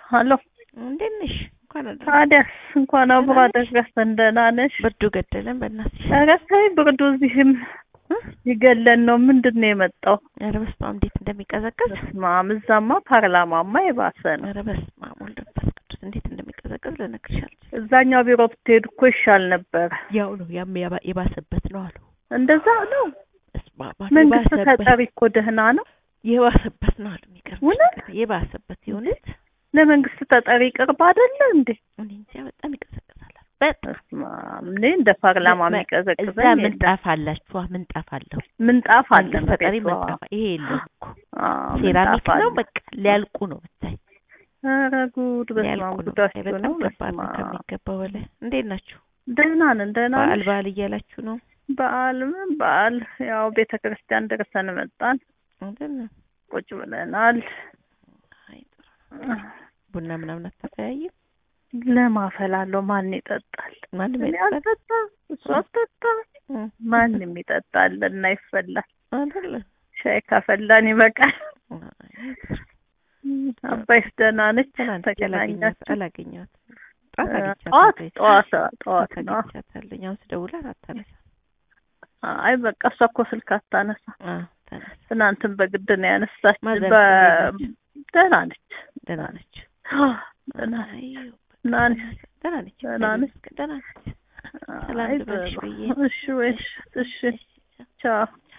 አሎ እንዴት ነሽ? እንኳን አደረሰሽ። ታዲያስ እንኳን አብሮ አደረሰን። ደህና ነሽ? ብርዱ ገደለን በእናትሽ። ኧረ ተይ ብርዱ እዚህም ይገለን ነው። ምንድን ነው የመጣው? ኧረ በስመ አብ እንዴት እንደሚቀዘቅዝ በስመ አብ እዛማ ፓርላማማ የባሰ ነው። ኧረ በስመ አብ ወልድ መንፈስ ቅዱስ እንዴት እንደሚቀዘቅዝ ልነግርሽ አልችልም። እዛኛው ቢሮ ብትሄዱ እኮ ይሻል ነበረ። ያው ነው ያም ያባ- የባሰበት ነው አሉ። እንደዛ ነው። በስመ አብ አሉ። መንግስት የባሰበት ተጠሪ እኮ ደህና ነው። የባሰበት ነው አሉ። የሚገርምሽ እውነት? ነገር የባሰበት የእውነት ለመንግስት ተጠሪ ቅርብ አይደለ እንዴ? እኔ እንጃ በጣም ይቀዘቅዛል። በጣም በስመ አብ እኔ እንደ ፓርላማ እዛ የሚቀዘቅዘኝ የለም። ምንጣፍ አላችሁ? ምንጣፍ አለው ምንጣፍ አለ መንግስት ተጠሪ መሬቷ። ምንጣፍ ይሄ የለውም እኮ አዎ፣ ሴራሚክ ምንጣፍ ነው። አለ። በቃ ሊያልቁ ነው ብታይ ኧረ ጉድ በስመ ሊያልቁ አብ ነው። ጉዳችሁ በጣም ነው። ከባድ በስመ ነው አብ ከሚገባው በላይ። እንዴት ናችሁ? ደህና ነን ደህና በዓል ነሽ? በዓል እያላችሁ ነው በዓል ምን በዓል ያው ቤተ ክርስቲያን ደርሰን መጣን። አይደል? ቁጭ ብለናል። አይ ጥሩ። ቡና ምናምን አታተያይም? ለማፈላለው ማን ይጠጣል? ማንም እኔ አይጠጣም አልጠጣ እሱ አልጠጣ እ ማንም ይጠጣል እና ይፈላል። አይደል? ሻይ ካፈላን ይበቃል። አይ ጥሩ። አባይስ ደህና ነች? ትናንት አላገኘኋት ተገናኛችሁ? አላገኘኋት ጠዋት ጠዋት አግኝቻታለሁ። ጠዋት ጠዋት ነው። አግኝቻታለሁ። አሁን ስደውላት አታነሳ። አይ በቃ እሷ እኮ ስልክ አታነሳ። አዎ ተነሳ። ትናንትን በግድ ነው ያነሳች። ማዘር በ እንዴት ደህና ነች። ደህና ነች። ደህና ነች። አይ ደህና ነች። ደህና ነች። ደህና ነች። ደህና ነች። ሰላም አይ ልበልሽ በ- ብዬ። እሺ ወይ እሺ ቻው